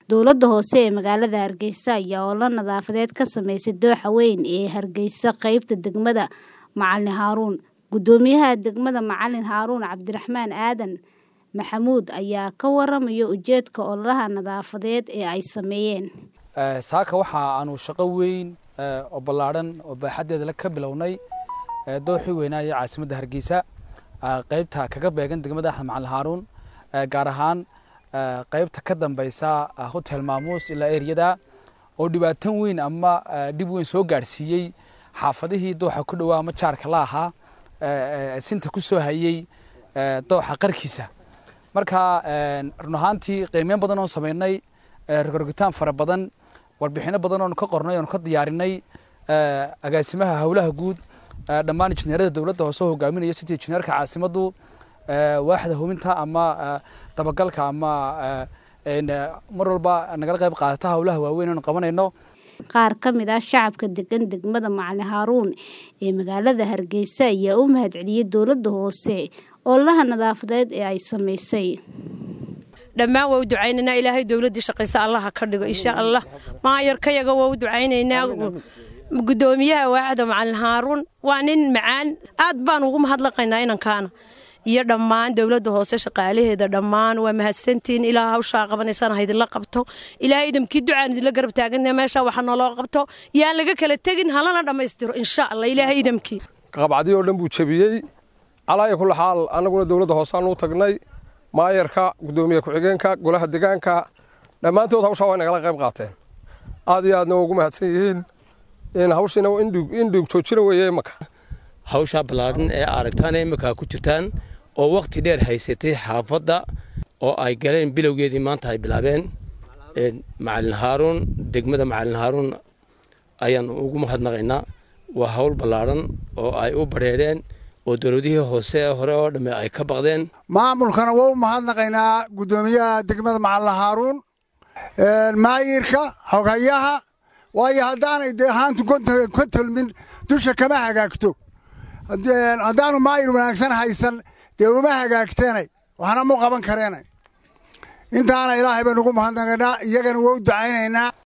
Dowladda hoose ee magaalada Hargeysa ayaa olole nadaafadeed ka sameysay dooxa weyn ee Hargeysa qaybta degmada Macalin Haruun. Guddoomiyaha degmada Macalin Haruun Cabdiraxmaan Aadan Maxamuud ayaa ka waramaya ujeedka ololaha nadaafadeed ee ay sameeyeen. saaka waxa aanu shaqo weyn oo ballaadhan oo baaxaddeeda ka bilownay dooxii weynaa ee caasimadda Hargeysa qaybta kaga beegan degmada Axmed Macalin Haruun gaar ahaan qaybta ka dambeysa hotel maamuus ilaa eriyada oo dhibaatan weyn ama dhib weyn soo gaadhsiiyey xaafadihii dooxa ku dhowaa ama jaarka la ahaa sinta ku soo hayey dooxa qarkiisa marka run ahaantii qiimeyn badan oon sameynay rogorgitaan fara badan warbixino badan oon ka qornay oon ka diyaarinay agaasimaha howlaha guud dhammaan injineerada dowladda hoose oo hogaaminaya sidii injineerka caasimaddu waaxda hubinta ama dabagalka ama mar walba nagala qayb qaadata howlaha waaweyn oon qabanayno qaar ka mid ah shacabka degan degmada Macalin Haruun ee magaalada Hargeysa ayaa u mahadceliyay dowladda hoose ololaha nadaafadeed ee ay sameysay dhammaan waa u ducaynaynaa ilaahay dowladdii shaqaysa allaha ka dhigo insha allah maayarkayaga waa u ducaynaynaa guddoomiyaha waaxda macalin haaruun waa nin macaan aad baan ugu mahadlaqaynaa inankaana iyo dhammaan dowladda hoose shaqaalaheeda dhammaan waa mahadsantihiin ilaa hawshaa qabanaysaan haydinla qabto ilaahay idamkii ducaan idinla garab taagana meesha waxa nooloo qabto yaan laga kala tegin halana dhammaystiro insha allah ilaahay idamkii qabcadii oo dhan buu jebiyey calaaya kulli xaal annaguna dowladda hooseaan u tagnay maayarka guddoomiye ku-xigeenka golaha degaanka dhammaantood hawshaa way nagala qayb qaateen aad iyo aadna waa ugu mahadsan yihiin in hawshiina indhig joojina weeye imaka hawshaa ballaadhan ee aragtaan imika ku jirtaan oo wakhti dheer haysatay xaafadda oo ay galeen bilowgeedii maanta ay bilaabeen macalin haaruun degmada macalin haaruun ayaan ugu mahadnaqaynaa waa hawl ballaadhan oo ay u badheedheen oo dowladihii hoose hore oo dhamme ay ka baqdeen maamulkana waa u mahadnaqaynaa guddoomiyaha degmada macalin haaruun maayirka xoghayaha waayo haddaanay dee haantu ka tolmin dusha kama hagaagto haddaanu maayir wanaagsan haysan dee uma hagaagteenay waxna mu qaban kareenay intaana ilaahay baynu ugu mahadnaqaynaa iyagana waa u ducaynaynaa